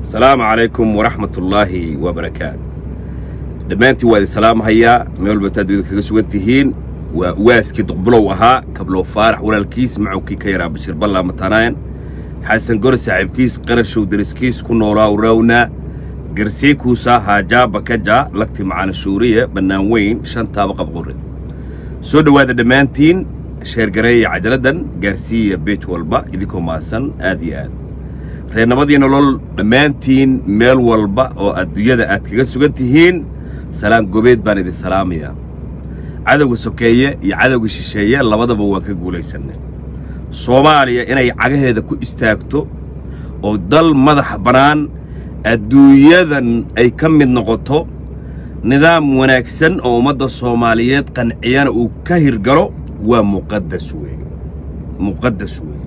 asalaamu calaykum waraxmatullaahi wabarakaatu dhammaantiin waa idin salaamhayaa meel walba taad idin kaga sugan tihiin waa waaskii duqbulow ahaa kablow faarax walaalkiis macowkii ka yaraa bashiir ballaa matanaayan xasan gore saaxiibkiis qarashow deriskiis ku noolaa urawna garsiikuusaa haajaaba kaja lagti macana shuuriye bannaan weyn shantaaba qabqore soo dhowaada dhammaantiin sheergareeya cajaladdan gaarsiiya beej walba idinkoo maasan aad iyo aad reernabadii nolol dhammaantiin meel walba oo adduunyada aad kaga sugan tihiin salaan gobeed baan idin salaamayaa cadowga sokeeye iyo cadowga shisheeye labadaba waan ka guulaysannay soomaaliya inay cagaheeda ku istaagto oo dal madax bannaan adduunyadan ay ka mid noqoto nidaam wanaagsan oo ummadda soomaaliyeed qanciyana uu ka hirgalo waa muqaddas weeye muqaddas weeye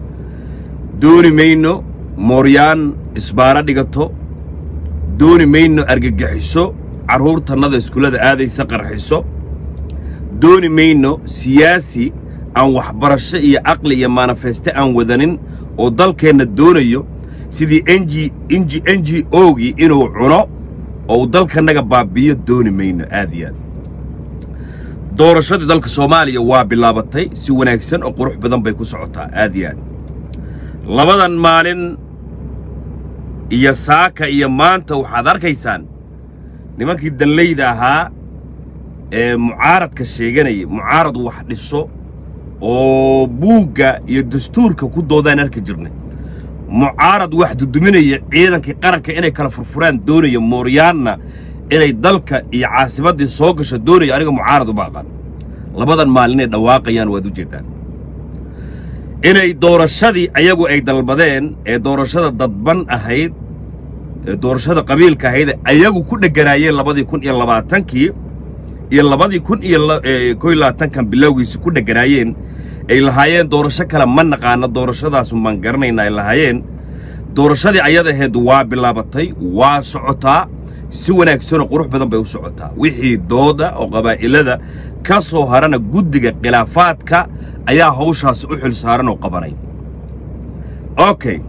dooni mayno mooryaan isbaaro dhigato dooni mayno argagixiso carruurtannada iskuullada aadaysa qarxiso dooni mayno siyaasi aan waxbarasho iyo caqli iyo manifeste aan wadanin oo dalkeenna doonayo sidii enji inji n g ogii inuu cuno oo uu dalkannaga baabbiyo dooni mayno aad iyo aad doorashadii dalka soomaaliya waa bilaabatay si wanaagsan oo qurux badan bay ku socotaa aad iyo aad labadan maalin iyo saaka iyo maanta waxaad arkaysaan nimankii danlayda ahaa ee mucaaradka sheeganaya mucaarad wax dhiso oo buugga iyo dastuurka ku doodaan arki jirnay mucaarad wax duduminaya ciidankii qaranka inay kala furfuraan doonaya mooryaanna inay dalka iyo caasimaddii soo gasho doonaya aniga mucaarad uma aqaan labadan maalin inay dhawaaqayaan waad u jeeddaan inay doorashadii ayagu ay dalbadeen ee doorashada dadban ahayd ee doorashada qabiilka ahayd ayagu ku dheganaayeen labadii kun iyo labaatankii iyo labadii kun iyo kow iyo labaatankan bilowgiisi ku dheganaayeen ay lahaayeen doorasho kale ma naqaano doorashadaasu maan garanayna ay lahaayeen doorashadii ayada ahayd waa bilaabatay waa socotaa si wanaagsanoo qurux badan bay u socotaa wixii dooda oo qabaa'ilada ka soo harana guddiga khilaafaadka ayaa hawshaas u xil saaran oo qabanay okay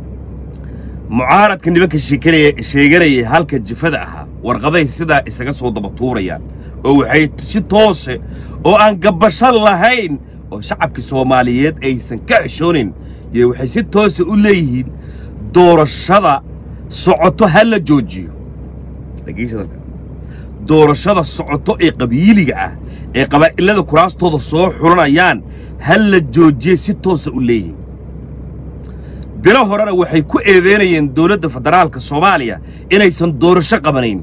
mucaaradka nimanka sheekanaya sheeganayay halka jifada ahaa warqaday sidaa isaga soo daba tuurayaan oo waxay si toose oo aan gabbasho lahayn oo shacabka soomaaliyeed aysan ka xishoonayn iyo waxay si toose u leeyihiin doorashada socoto ha la joojiyo doorashada socoto ee qabiiliga ah ee qabaa'ilada kuraastooda soo xulanayaan ha la joojiye si toosa u leeyihiin bilo horena waxay ku eedeynayeen dowladda federaalka soomaaliya inaysan doorasho qabanayn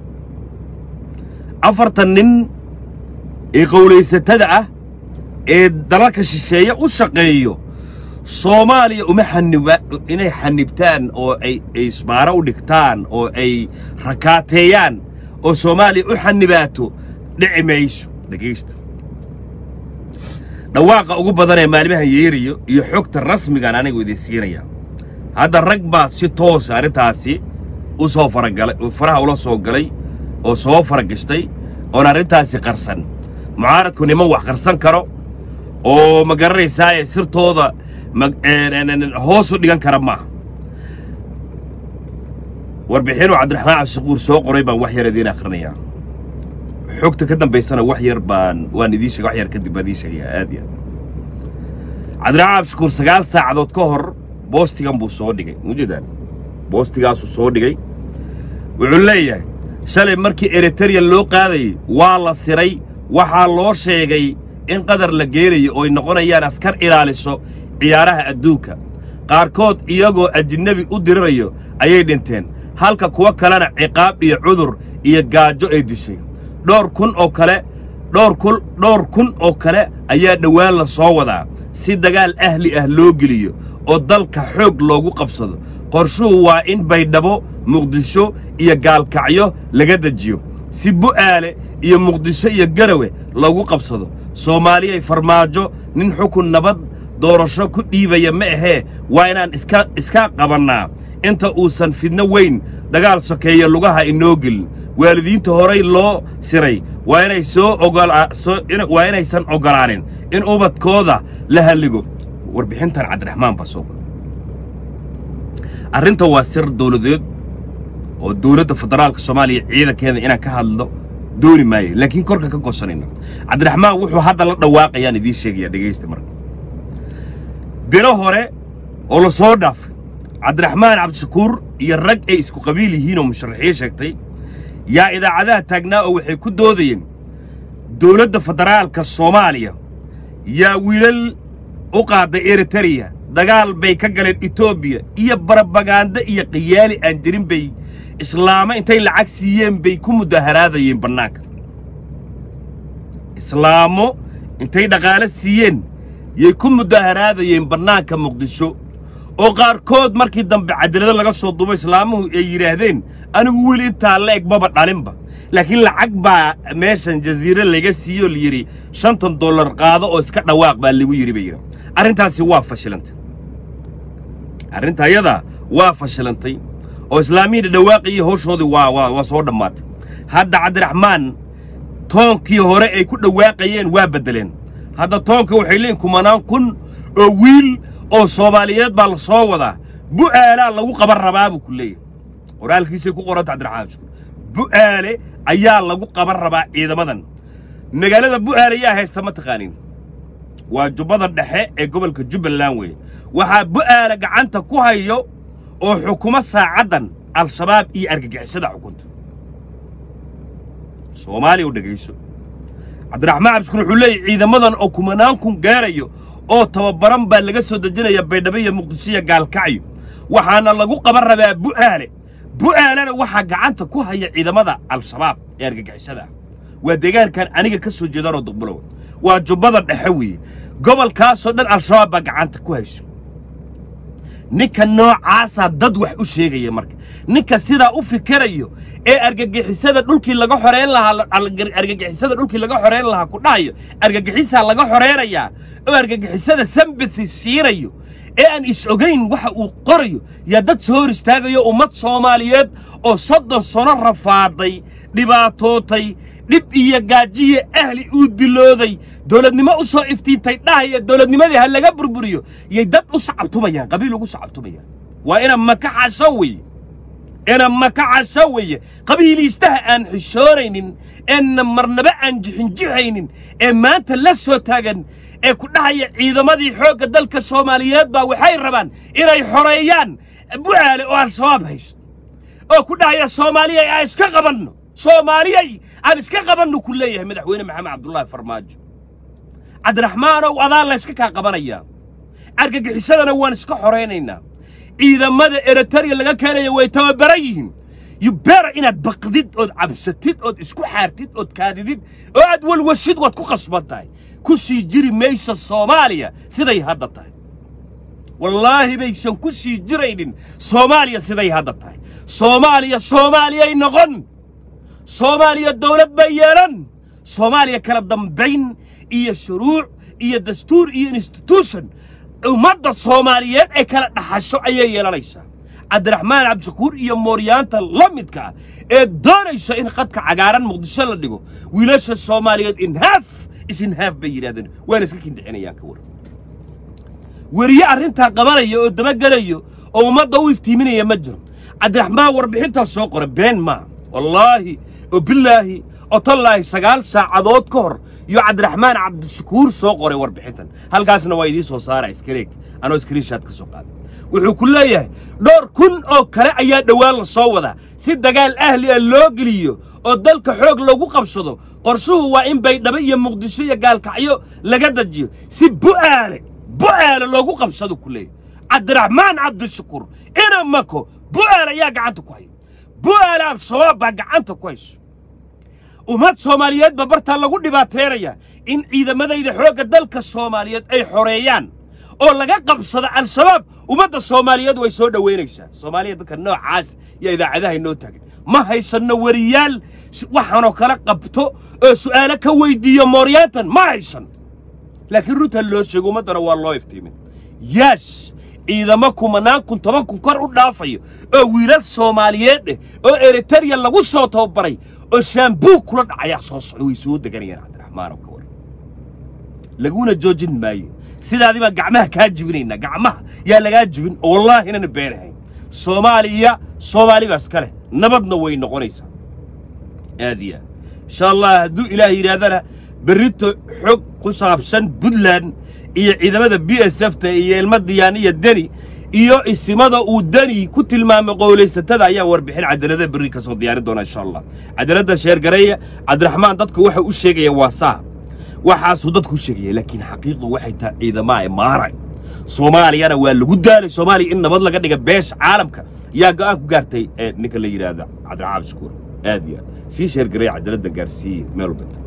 afartan nin ee qowlaysatada ah ee dalalka shisheeye u shaqeeyo soomaaliya uma xaniba inay xanibtaan oo ay isbaaro u dhigtaan oo ay rakaateeyaan oo soomaaliya u xanibaato dhici mayso dhegaysta dhawaaqa ugu badan ee maalimahan yeeriyo iyo xogta rasmigaan anigu idin siinayaa hadda rag baa si toosa arrintaasi u soo faragalay faraha ula soo galay oo soo faragashtay oon arrintaasi qarsan mucaaradku niman wax qarsan karo oo ma garanaysaaye sirtooda hoos u dhigan kara maaha warbixinuu cabdiraxmaan cabdishaquur soo qoray baan wax yar idiin akhrinayaa xogta ka dambaysana wax yar baan waan idiin sheega wax yar kadib baan idiin sheegayaa aad iyo aad cabdiraxmaan cabdishaquur sagaal saacadood ka hor boostigan buu soo dhigay mujeedaan boostigaasuu soo dhigay wuxuu leeyahay shalay markii eritereya loo qaadayey waa la siray waxaa loo sheegay in qadar la geenayo ooy noqonayaan askar ilaaliso ciyaaraha adduunka qaarkood iyagoo ajnebi u dirirayo ayay dhinteen halka kuwo kalena ciqaab iyo cudur iyo gaajo ay dishay dhowr kun oo kale dhowr kun dhowr kun oo kale ayaa dhowaan la soo wadaa si dagaal ahli ah loo geliyo oo dalka xoog loogu qabsado qorshuhu waa in baydhabo muqdisho iyo gaalkacyo laga dejiyo si bu'aale iyo muqdisho iyo garawe loogu qabsado soomaaliyay farmaajo nin xukun nabad doorasho ku dhiibaya ma ahee waa inaan iska iska qabannaa inta uusan fidno weyn dagaal sokeeya lugaha inoo gelin waalidiinta horay loo siray waa inay soo ogolwaa inaysan oggolaanin in ubadkooda la halligo warbixintan cabdiraxmaan baa soo qoray arrinta waa sir dowladeed oo dowladda federaalka soomaaliya ciidankeeda inaan ka hadlo dooni maayo laakiin korka ka goosanayna cabdiraxmaan wuxuu hadda la dhawaaqayaan idiin sheegaya dhegaysta marka bilo hore oo la soo dhaafay cabdiraxmaan cabdishakuur iyo rag ay isku qabiil yihiin oo musharaxiin sheegtay yaa idaacadaha taagnaa oo waxay ku doodayeen dowladda federaalka soomaaliya yaa wiilal u qaaday eritereya dagaal bay ka galeen etoobiya iyo barabagaando iyo khiyaali aan jirin bay islaamo intay lacag siiyeen bay ku mudaharaadayeen bannaanka islaamo intay dhaqaale siiyeen yay ku mudaharaadayeen bannaanka muqdisho oo qaarkood markii dambe cadalado laga soo dubo islaamuhu ay yidhaahdeen anigu wiil intaa la eg maba dhalinba laakiin lacag baa meeshan jasiire laga siiyo layidhi shantan dollar qaado oo iska dhawaaq baa lagu yidhi bay yidhi arrintaasi waa fashilantay arrinta ayadaa waa fashilantay oo islaamiyii dhawaaqii hawshoodii waa waa waa soo dhammaatay hadda cabdiraxmaan toonkii hore ay ku dhawaaqayeen waa beddeleen hadda toonka waxay leeyihin kumanaan kun oo wiil oo soomaaliyeed baa la soo wadaa bu'aalaa lagu qaban rabaa buu ku leeyahay qoraalkiisay ku qoranta cabdiraxmaan shukur bu'aale ayaa lagu qaban rabaa ciidamadan magaalada bu'aale yaa haysta ma taqaanin waa jubbada dhexe ee gobolka jubbaland weeye waxaa bu'aale gacanta ku hayo oo xukumo saacaddan al-shabaab iyo argagixisada xukunta soomaaliya u dhegayso cabdiraxmaan cabdishukur wuxuu leeyahy ciidamadan oo kumanaan kun gaarayo oo tababaran baa laga soo dejinaya baydhabo iyo muqdisho iyo gaalkacyo waxaana lagu qaban rabaa bu'aale bu'aalena waxaa gacanta ku haya ciidamada al-shabaab ee argagixisada ah waa deegaankan aniga ka soo jeedanoo duqbulow waa jubbada dhexe weeye gobolkaasoo dhan al-shabaab baa gacanta ku hayso ninka noocaasaa dad wax u sheegaya marka ninka sidaa u fikirayo ee argagixisada dhulkii laga xoreyn lahaa argagixisada dhulkii laga xoreyn lahaa ku dhahayo argagixisaa laga xoreynayaa oo argagixisada sambathi siinayo ee aan is ogayn waxa uu qorayo yaa dad soo hor istaagayo ummad soomaaliyeed oo soddon sano rafaaday dhibaatootay dhib iyo gaajiyo ahli uu dilooday dowladnimo u soo iftiintay dhahaya dowladnimadii ha laga burburiyo yay dad u sacabtumayaan qabiil ugu sacabtumayaan waa ina makaxaso weeye ina makaxaso weeye qabiiliistaha aan xishooraynin eena marnaba aan jixinjixaynin ee maanta la soo taagan ee ku dhahaya ciidamadii xoogga dalka soomaaliyeed baa waxay rabaan inay xoreeyaan bu'aale oo al-shabaab haysto oo ku dhahaya soomaaliyay aan iska qabanno soomaaliyay aan iska qabanno ku leeyahay madaxweyne maxamed cabdullaahi farmaajo cabdiraxmaanow adaa la yska kaa qabanayaa argagixisadana waan iska xoraynaynaa ciidamada eritariya laga keenaya way tababaran yihiin yubera inaad baqdid ood cabsatid ood isku xaartid ood kaadidid oo aad walwashid waad ku qasban tahay ku sii jiri maysa soomaaliya siday hadda tahay wallaahi baysan ku sii jiraynin soomaaliya siday hadda tahay soomaaliya soomaaliyay noqon soomaaliya dawlad bay yeelan soomaaliya kala dambayn iyo shuruuc iyo dastuur iyo instituution ummadda soomaaliyeed ee kala dhaxasho ayay yeelanaysaa cabdiraxmaan cabdishakuur iyo mooryaanta la midka ah ee doonaysa in qadka cagaaran muqdisho la dhigo wiilasha soomaaliyeed inhaaf isinhaaf bay yidhahdeen waana iska kindhicinayaan ka waran weriye arrintaa qabanaya oo dabagelayo oo ummadda u iftiiminaya ma jiro cabdiraxmaan warbixintaas soo qora been maaha wallaahi oo bilaahi oo tallaahi sagaal saacadood ka hor iyo cabdiraxmaan cabdishakuur soo qoray warbixintan halkaasna waa idiin soo saara iskareeg anoo iskriinshaad ka soo qaaday wuxuu ku leeyahay dhowr kun oo kale ayaa dhowaan la soo wadaa si dagaal ahli ah loo geliyo oo dalka xoog lagu qabsado qorshuhu waa in baydhabo iyo muqdisho iyo gaalkacyo laga dajiyo si bu'aale bu'aale loogu qabsado ku leeyahay cabdiraxmaan cabdishakuur ina mako bu'aale ayaa gacanta ku hayo bu'aale al-shabaab baa gacanta ku hayso ummad soomaaliyeed ba bartaa lagu dhibaateenaya in ciidamadayda xoogga dalka soomaaliyeed ay xoreeyaan oo laga qabsado al-shabaab ummadda soomaaliyeed way soo dhowaynaysaa soomaaliya dadka noocaas iyo idaacadaha inoo taagan ma haysanno weriyaal waxaanoo kala qabto oo su'aalo ka weyddiiyo mooryaantan ma haysan laakiin runtan loo sheego ummaddana waa loo iftiimin yaas ciidamo kumanaan kun toban kun kor u dhaafayo oo wiilal soomaaliyeed eh oo eritariya lagu soo tababaray oo shaambuug kula dhacayaa soo socda way soo deganayaan cabdiraxmaanoo ka waran laguna joojin maayo sidaadii baan gacmaha kaa jibinaynaa gacmaha yaa lagaa jibin oo wallaahi inana beenahayn soomaaliya soomaali baa iska leh nabadna way noqonaysaa aad iyo aad insha allah hadduu ilaah yidhaahdana berrito xog ku saabsan puntland iyo ciidamada b s f ta iyo ilma diyaan iyo deni iyo isimada uu deni ku tilmaamay qowlaysatada ayaan warbixin cadaalada berri ka soo diyaarin doona insha allah cadaaladda sheergareeya cabdiraxmaan dadka waxa u sheegaya waa saa waxaasuu dadku u sheegaya laakiin xaqiiqdu waxay tahay ciidamaa imaaray soomaaliyana waa lagu daalay soomaaliya in nabad laga dhiga beesha caalamka yaa go'aan ku gaartay ee ninka la yidhaahda cabdiraxmaan shukuur aad iyo aad sii sheergareeya cadaaladda gaarsiiye meel walbata